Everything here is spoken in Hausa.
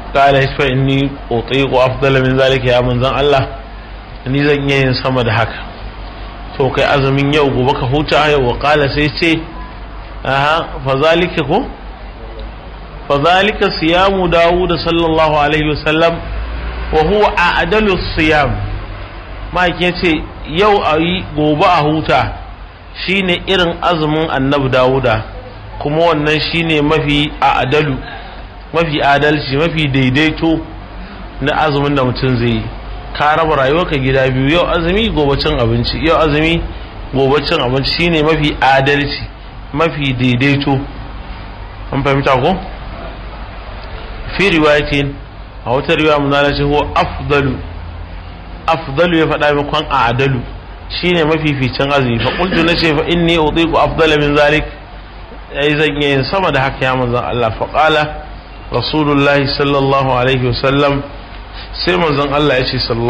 qala fa inni utiqu afdala min zalika ya manzon Allah ni zan iya yin sama da haka to kai azumin yau gobe ka huta yau wa qala sai ce aha fa zalika ko fa zalika siyamu dawud sallallahu alaihi wasallam wa huwa a'dalu siyam mike yace yau ayi gobe a huta shine irin azumin annabi dawuda kuma wannan shine mafi a'dalu mafi adalci mafi daidaito na azumin da mutum zai yi ka raba rayuwarka gida biyu yau azumi gobe cin abinci yau azumi gobe cin abinci shine mafi adalci mafi daidaito an fahimta ko fi riwayatin a wata riwaya mun zana ce huwa afdalu afdalu ya faɗa min kwan adalu shine mafificin azumi fa qultu nace fa inni utiqu afdala min zalik ai zan yi sama da haka ya manzon Allah fa qala rasulullahi sallallahu alaihi wasallam sai manzon Allah ya ce sallallahu